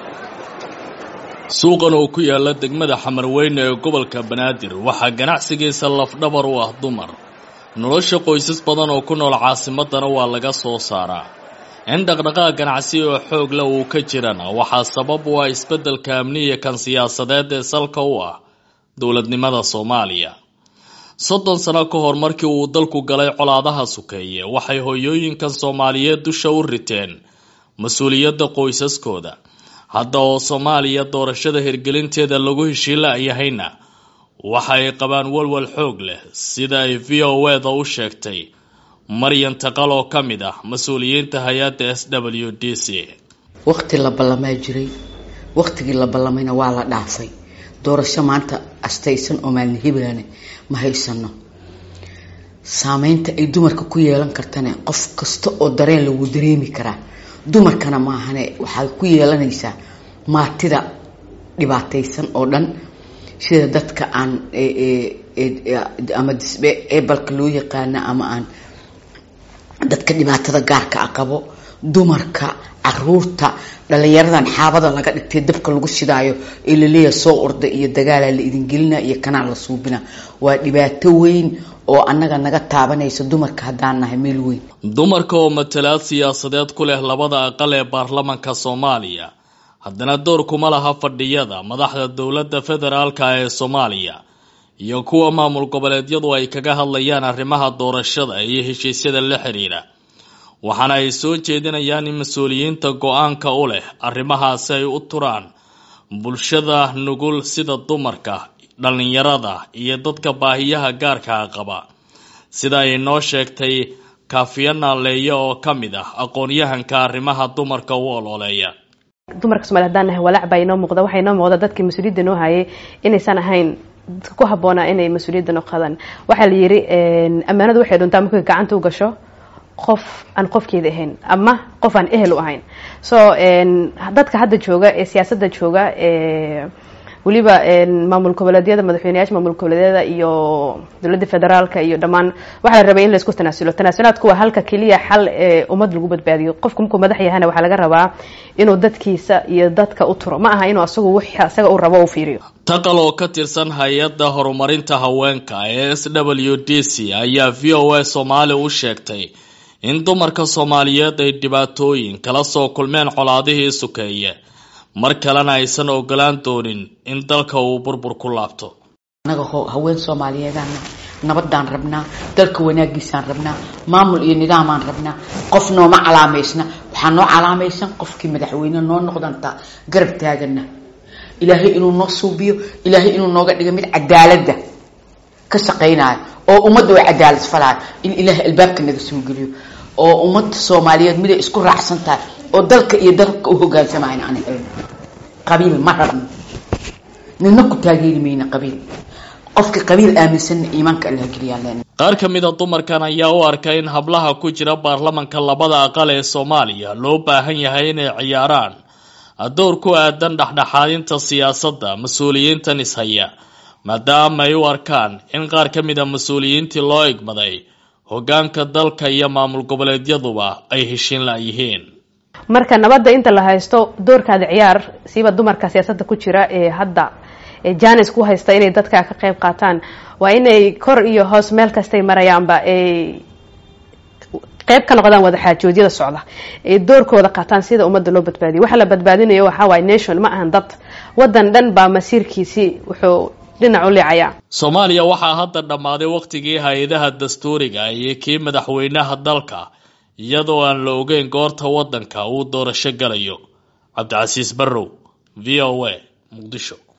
suuqan oo ku yaala degmada xamarweyne ee gobolka banaadir waxaa ganacsigiisa lafdhabar u ah dumar nolosha qoysas badan oo ku nool caasimadana waa laga soo saaraa in dhaqdhaqaaq ganacsi oo xoog leh uu ka jirana waxaa sabab u ah isbeddelka amniya kan siyaasadeed ee salka u ah dowladnimada soomaaliya soddon sano ka hor markii uu dalku galay colaadaha sukeeye waxay hoyooyinkan soomaaliyeed dusha u riteen mas-uuliyadda qoysaskooda hadda oo soomaaliya doorashada hirgelinteeda lagu heshiila-yahayna waxa ay qabaan walwal xoog leh sida ay v o eda u sheegtay maryan taqal oo ka mid ah mas-uuliyiinta hay-adda s w d c waqti la ballamaa jiray waqtigii la ballamayna waa la dhaafay doorasho maanta astaysan oo maalin hibaane ma haysano saameynta ay dumarka ku yeelan kartana qof kasta oo dareen lagu dareemi karaa dumarkana maahane waxaad ku yeelanaysaa maatida dhibaataysan oo dhan sida dadka aan ama disbe ebalka loo yaqaana ama aan dadka dhibaatada gaarka a qabo dumarka caruurta dhalinyaradan xaabada laga dhigtay dabka lagu shidaayo ee laleeyahay soo orda iyo dagaalaa la idingelina iyo kanaa la suubina waa dhibaato weyn oo annaga naga taabanaysa dumarka haddaan nahay meel weyn dumarka oo matalaad siyaasadeed ku leh labada aqal ee baarlamanka soomaaliya haddana door kuma laha fadhiyada madaxda dowladda federaalka ee soomaaliya iyo kuwa maamul goboleedyadu ay kaga hadlayaan arrimaha doorashada iyo heshiisyada la xiriira waxaana ay soo jeedinayaan in mas-uuliyiinta go-aanka u leh arrimahaasi ay u turaan bulshada nugul sida dumarka dhallinyarada iyo dadka baahiyaha gaarkaa qaba sida ay noo sheegtay kaafiya naaleeya oo ka mid ah aqoon-yahanka arrimaha dumarka u ololeeya dumarka somalia hadaan nahay walaac baa inoo muuqda waxaa inoo muuqda dadkii mas-uuliyadda noo hayay inaysan ahayn dadka ku habboonaa inay mas-uuliyadda noo qadaan waxaa la yidhi ammaanadu waxay dhuntaa markay gacanta u gasho qof aan qofkeeda ahayn ama qof aan ehel u ahayn so dadka hadda jooga ee siyaasadda jooga weliba maamul goboleedyada madaxweyneyaasha maamul goboleedyada iyo dowladda federaalka iyo dhammaan waxaa la rabay in laisku tanaasulo tanaasulaadku waa halka keliya xal ee ummad lagu badbaadiyo qofku markuu madax yahana waxaa laga rabaa inuu dadkiisa iyo dadka u turo ma aha inuu asagu wix asaga uu rabo u fiiriyo taqal oo ka tirsan hay-adda horumarinta haweenka ee s w d c ayaa v o a soomaali u sheegtay in dumarka soomaaliyeed ay dhibaatooyin kala soo kulmeen colaadihii sukeeye mar kalena aysan ogolaan doonin in dalka uu burbur ku laabto annaga haween soomaaliyeedaan nabadaan rabnaa dalka wanaagiisaan rabnaa maamul iyo nidaamaan rabnaa qof nooma calaamaysna waxaa noo calaamaysan qofkii madaxweyne noo noqdantaa garab taagana ilaahay inuu noo suubiyo ilaahay inuu nooga dhigo mid cadaaladda ka shaqaynayo oo ummadda waa cadaalad falaayo in ilaahay albaabka naga soo geliyo oo ummadda soomaaliyeed miday isku raacsan tahay oo dalka iyo dalka u hogaansamayn aan helno qabiil ma rabno nina ku taageeri mayna qabiil qofka qabiil aaminsanna iimaanka allah geliyaa leen qaar ka mid a dumarkan ayaa u arka in hablaha ku jira baarlamanka labada aqal ee soomaaliya loo baahan yahay inay ciyaaraan door ku aadan dhexdhexaadinta siyaasadda mas-uuliyiintan ishaya maadaama ay u arkaan in qaar ka mid a mas-uuliyiintii loo igmaday hoggaanka dalka iyo maamul goboleedyaduba ay heshiin la-yihiin marka nabadda inta la haysto doorkaada ciyaar siiba dumarka siyaasadda ku jira ee hadda janis ku haysta inay dadka ka qayb qaataan waa inay kor iyo hoos meel kastay marayaanba ay qayb ka noqdaan wadaxaajoodyada socda ay doorkooda qaataan sida ummadda loo badbaadiyo waxa la badbaadinayo waxaa waaye nation ma ahan dad waddan dhan baa masiirkiisii wuxuu dhinac u liicayaa soomaaliya waxaa hadda dhammaaday wakhtigii hay-adaha dastuuriga iyo kii madaxweynaha dalka iyadoo aan la ogeyn goorta waddanka uu doorasho galayo cabdicasiis barrow v o a muqdisho